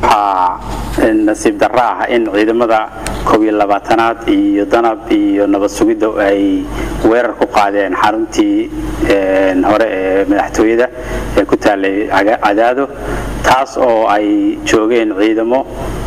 waxaa nasiib darro ah in ciidamada koob iyo labaatanaad iyo danab iyo nabad sugidda ay weerar ku qaadeen xaruntii hore ee madaxtooyada ee ku taallay cadaado taas oo ay joogeen ciidamo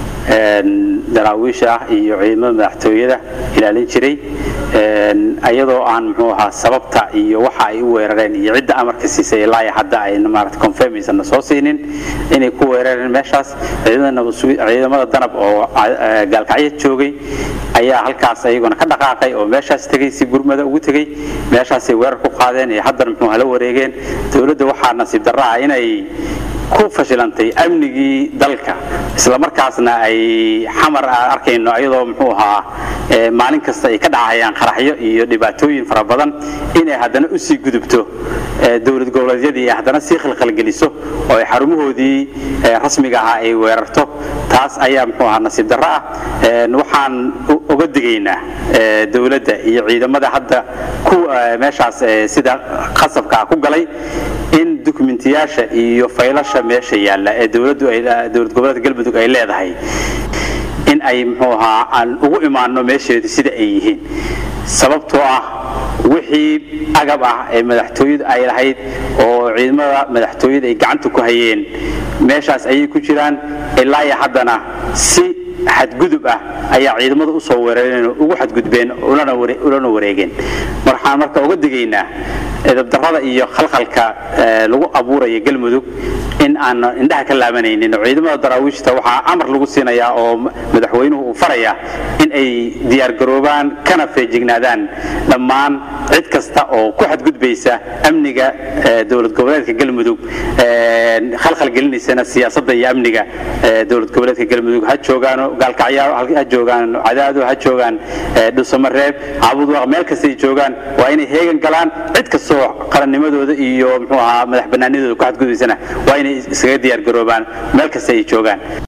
daraawiish ah iyo ciidamada madaxtooyada ilaalin jiray iyadoo aan muxuu ahaa sababta iyo waxa ay u weerareen iyo cidda amarka siisay ilaa hadda ayna maarata confirm aysan soo siinin inay ku weerareen meeshaas ciidamada danab oo gaalkacyo joogay ayaa halkaas ayaguna ka dhaqaaqay oo meeshaas tegay si gurmada ugu tegay meeshaasay weerar ku qaadeen iyo haddana muxuu hala wareegeen dowladda waxaa nasiib darro ah inay ku fashilantay amnigii dalka isla markaasna ay xamar aan arkayno iyadoo muxuu ahaa maalin kasta ay ka dhacayaan qaraxyo iyo dhibaatooyin fara badan inay haddana u sii gudubto dowlad goboleedyadii ay haddana sii khalkhalgeliso oo ay xarumahoodii rasmiga ahaa ay weerarto taas ayaa muxuu ahaa nasiib darro ah waxaan uga digaynaa dowladda iyo ciidamada hadda ku meeshaas sida qasabka ku galay in dukumentiyaasha iyo faylasha meesha yaalla ee dowladdu ay dowlad goboleedka galmudug ay leedahay in ay muxuu ahaa aan ugu imaanno meesheedu sida ay yihiin sababtoo ah wixii agab ah ee madaxtooyadu ay lahayd oo ciidamada madaxtooyada ay gacanta ku hayeen meeshaas ayay ku jiraan ilaa iyo haddana si xadgudub ah ayaa ciidamada u soo weerareen oo ugu xadgudbeen ulana wareegeen waxaan marka uga digaynaa edabdarrada iyo khalkhalka lagu abuuraya galmudug in aan indhaha ka laabanaynin oo ciidamada daraawiishta waxaa amar lagu siinayaa oo madaxweynuhu uu faraya in ay diyaargaroobaan kana feejignaadaan dhammaan cid kasta oo ku xadgudbaysa amniga dowlad goboleedka galmudug khalkhal gelinaysana siyaasadda iyo amniga dowlad goboleedka galmudug ha joogaano gaalkacyaaro ha joogaan cadaado ha joogaan dhusamareeb caabudwaaq meel kastay joogaan waa inay heegan galaan cid kastoo qarannimadooda iyo muxuu ahaa madax bannaanidooda ku xadgudbaysana waa inay iskaga diyaargaroobaan meel kasta ay joogaan